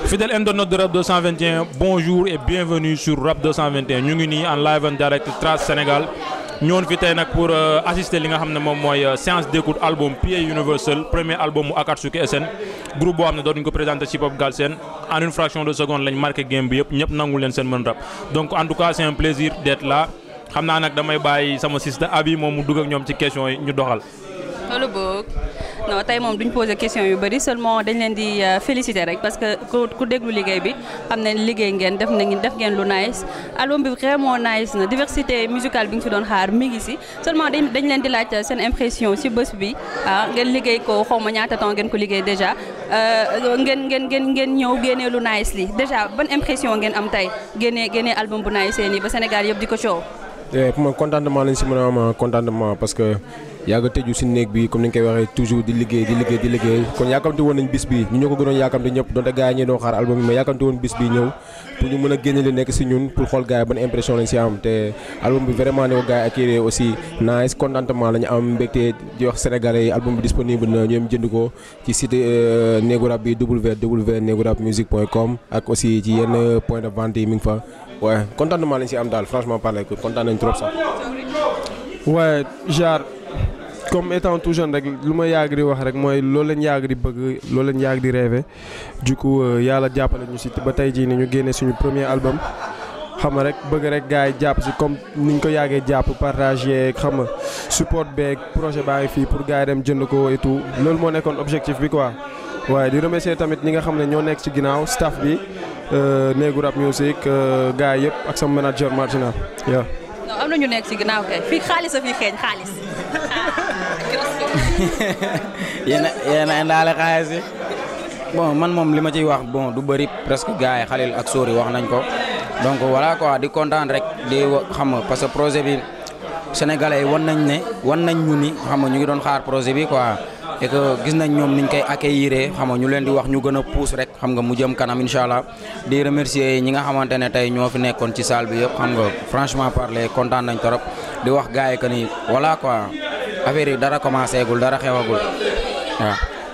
Fidèle internaute de Rap 221 bonjour et bienvenue sur Rap 221 ñu ngi nii en live en direct Trace Sénégal ñëwoon fi tey nag pour assister li nga xam ne moom mooy séance d'écoute album Pied Universel premier album mu Akatsuki SN groupe boo xam ne dootuñu ko présenté ci Hip Hop Galsen en une fraction de seconde lañ marqué game bi yëpp ñëpp nangu leen seen mën rap donc en tout cas c'est un plaisir d'être là xam naa nag damay bàyyi sama sister Abi moom mu dugg ak ñoom ci question yi ñu doxal. loolu boog non tey moom duñ poser question yu bëri seulement dañ leen di féliciter rek parce que ku ku déglu liggéey bi xam ne liggéey ngeen def na def ngeen lu nice album bi vraiment nice na diversité musicale bi nga fi doon xaar mi ngi si seulement dañ dañ leen di laaj seen impression si bés bi ah ngeen liggéey ko xaw ma ñaata temps ngeen ko liggéey déjà ngeen ngeen ngeen ngeen ñëw génnee lu nice li déjà ban impression ngeen am tey génnee génnee album bu nice nii ba Sénégal yëpp di ko coow. pour man contentement lañ si mën a am contentement parce que yàgg a tëju si néeg bi comme ni nga koy waxee toujours di liggéey di liggéey di liggéey kon yaakamti woon nañ bis bi ñu ñoo ko gënoon yaakamti ñëpp donte gars yi ñi doon xaar album bi mais yaakamti woon bis bi ñëw pour ñu mën a génne li nekk si ñun pour xool gars yi ban impression lañ si am te album bi vraiment ne ko gars yi accueillir aussi nice contentement la ñu am mbégte di wax sénégalais yi album bi disponible na ñoom jënd ko ci site néegu rap bi www.negurapmusique.com ak aussi ci yenn point de vente yi mi ngi fa waaye contentement lañ si am daal franchement parler kontaan nañ trop sax. waaye genre comme étant tout jeune rek lu ma yàgg di wax rek mooy loolu lañ yàgg di bëgg loolu lañ yàgg di rêver du coup yàlla jàppale ñu si ba tey jii ni ñu génnee suñu premier album. xam nga rek bëgg rek gars yi jàpp si comme niñ ko yàggee jàpp partager xam nga support beeg projet baa ngi fii pour gars yi dem jënd ko et tout loolu moo nekkoon objectif bi quoi. waaye di remercier tamit ñi nga xam ne ñoo nekk ci ginnaaw staff bi néegu rap music gars yëpp ak sama manager marginal waaw. non am na ñu nekk ci ginnaaw kay fii xaalis a fi xeeñ xaalis. yéen a yéen a indaale xaalis yi bon man moom li ma ciy wax bon du bëri presque gars yi Khalil ak Sori wax nañ ko donc voilà quoi di kontaan rek di xam nga parce que projet bi sénégalais yi wan nañ ne wan nañ ñu ni xam nga ñu ngi doon xaar projet bi quoi. et que gis nañ ñoom niñ koy accueillir xam nga ñu leen di wax ñu gën a pousse rek xam nga mu jëm kanam incha allah di remercier ñi nga xamante ne tey ñoo fi nekkoon ci salle bi yëpp xam nga franchement parler kontaan nañ trop di wax gars yi que ni voilà quoi affaire yi dara commencé gul dara xewagul waaw.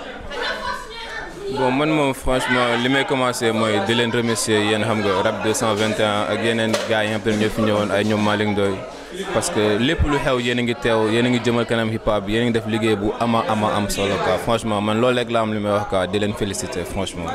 bon man moom franchement li may commencé mooy di leen remercier yéen xam nga rap 221 ak yeneen gars yi nga xam ne ñoo fi ñëwoon ay ñoom Malick Ndoye parce que lépp lu xew yéen a ngi teew yéen a ngi jëmal kanam hip hop yéen a ngi def liggéey bu ama ama am solo quoi franchement man loolu rek la am li may wax quoi di leen féliciter franchement.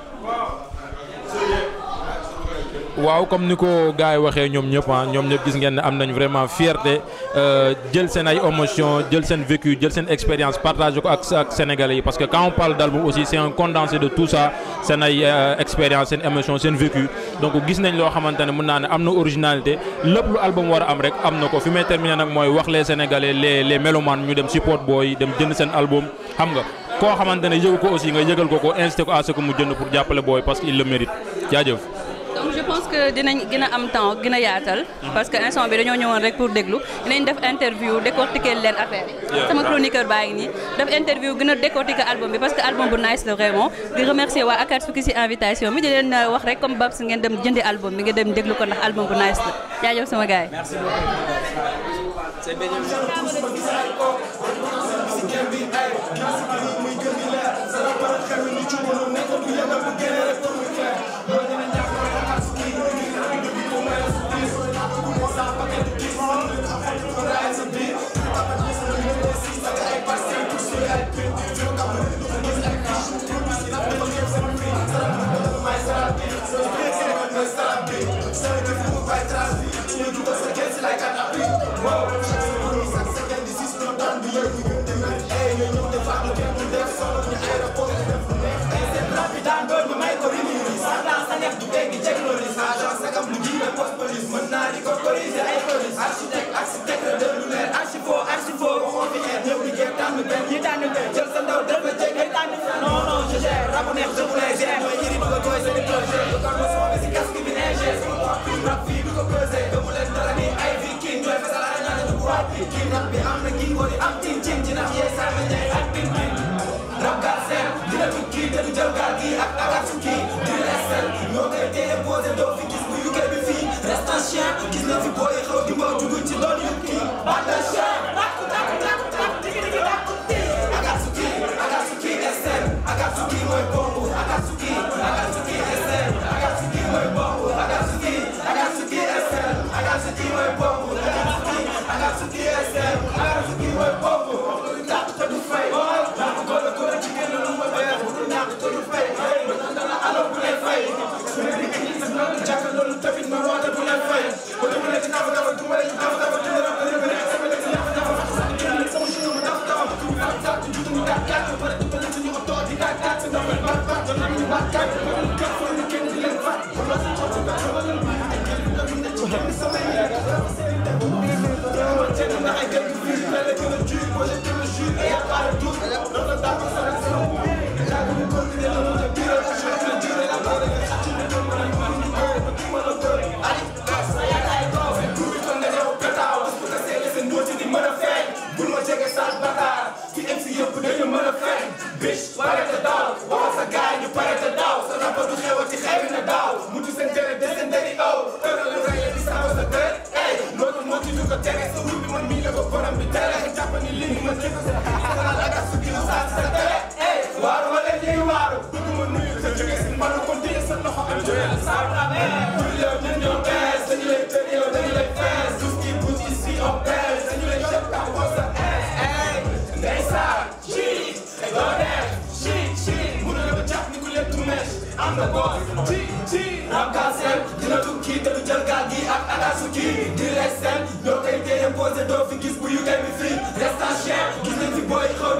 waaw comme ni ko gars yi waxee ñoom ñëpp ah ñoom ñëpp gis ngeen ne am nañ vraiment fierté jël seen ay émotion jël seen vécu jël seen expérience partagé ko ak ak sénégalais yi parce que quand on parle d'album aussi c'est un condensé de tout ça seen ay expérience seen émotion seen vécu donc gis nañ loo xamante ne mën naa ne am na originalité lépp lu album war a am rek am na ko fi may terminer nag mooy wax les sénégalais les les mélomanes ñu dem support booy dem jënd seen album xam nga koo xamante ne yëgu ko aussi nga yëgal ko ko incité ko à ce que mu jënd pour jàppale booy parce que il le mérite jaajëf donc je pense que dinañ gën a am temps gën a yaatal parce que instant bi dañoo ñëwoon rek pour déglu dinañ def interview décortiquer leen affaire yi sama chroniqueur baa ngi nii def interview gën a décortiquer album bi parce que album bu nice la vraiment di remercier waa Akatsuki ci invitation bi di leen wax rek comme Babs ngeen dem jëndi album bi ngeen dem déglu ko ndax album bu nice la jaajëf sama gars yi Rap Doo koy téye posé doo fi gis bu yu koy bi fii restant cher gis nañ fi booy xëy